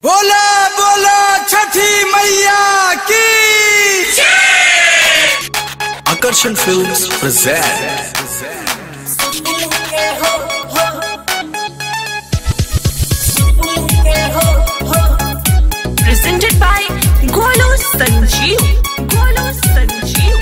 बोला बोला छठी मैया की Akarshan Films present presented by Golo Sanjeev. Golo Sanjeev.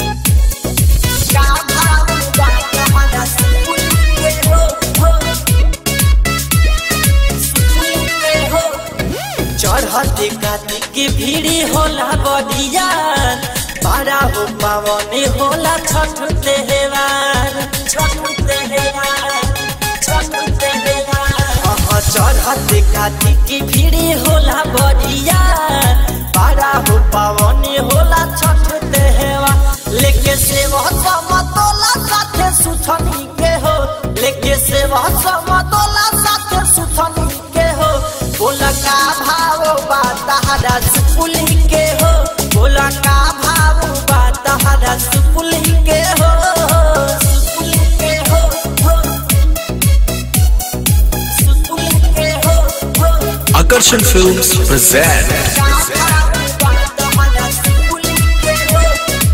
चढ़ते कातिक की भीड़ी होला बदिया बड़ा हो पावने होला छठ त्योहार छठ त्योहार छठ त्योहार चढ़ते कातिक की भीड़ी होला बदिया बड़ा हो पावने होला छठ त्योहार लेके सेवा समतोला साथे सुथनी के हो लेके सेवा समतोला साथे सुथनी के हो बोला का भाव बा तहरा सुपुली के हो बोला का भाव बा तहरा सुपुली के हो सुपुली के हो हो। सुपुली के हो हो। Akarshan Films present का भाव बा तहरा सुपुली के हो।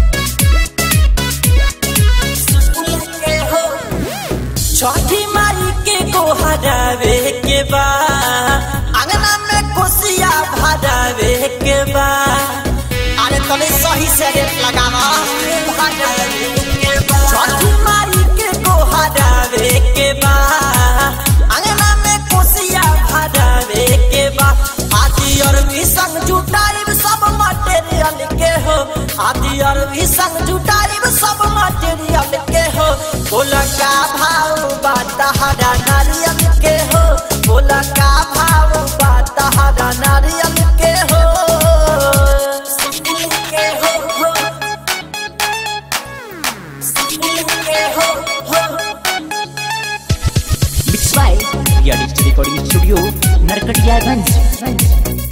सुपुली के हो। छठी माई के गोहरावे के बा अंगना में कोसिया भरावे के बा अरे तने सही से रेट लगावा भरावे के बा छठी माई के गोहरावे के बा अंगना में कोसिया भरावे के बा आदि और भी संग जुटाइब सब मटेरियल के हो आदि और भी संग जुटाइब सब मटेरियल के हो बोला का भाव बा तहरा नारियल के हो बोला का भाव बा तहरा नारियल के हो सुपुल के हो हो सुपुल के हो हो Mixed by Realist Recording Studio, Narkatiyaganj.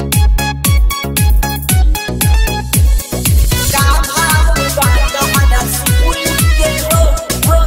का भाव बा तहरा सुपुल के हो हो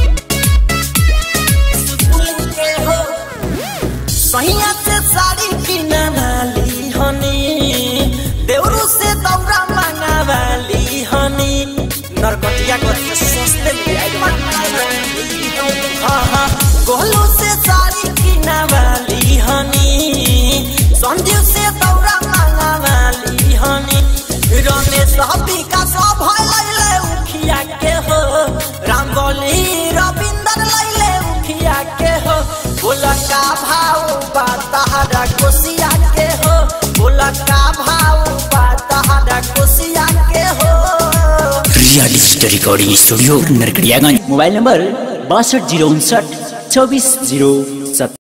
सुपुल के हो सहिया से साड़ी किना वाली हनी देवरू से दौरा मांगा वाली हनी नरकटिया को सस्ते में आई वाली हाँ हाँ गोलू से साड़ी किना वाली हनी संजीव से दौरा मांगा वाली हनी रमेश हबी का सब लैले उखिया के हो राम बोली रविंदर लैले उखिया के हो बोला का भाव बा तहरा कोसिया के हो बोला का भाव बा तहरा कोसिया के हो Realist Recording Studio, Narkatiyaganj. Mobile number बासठ जीरो उनसठ चौबीस जीरो सत्तर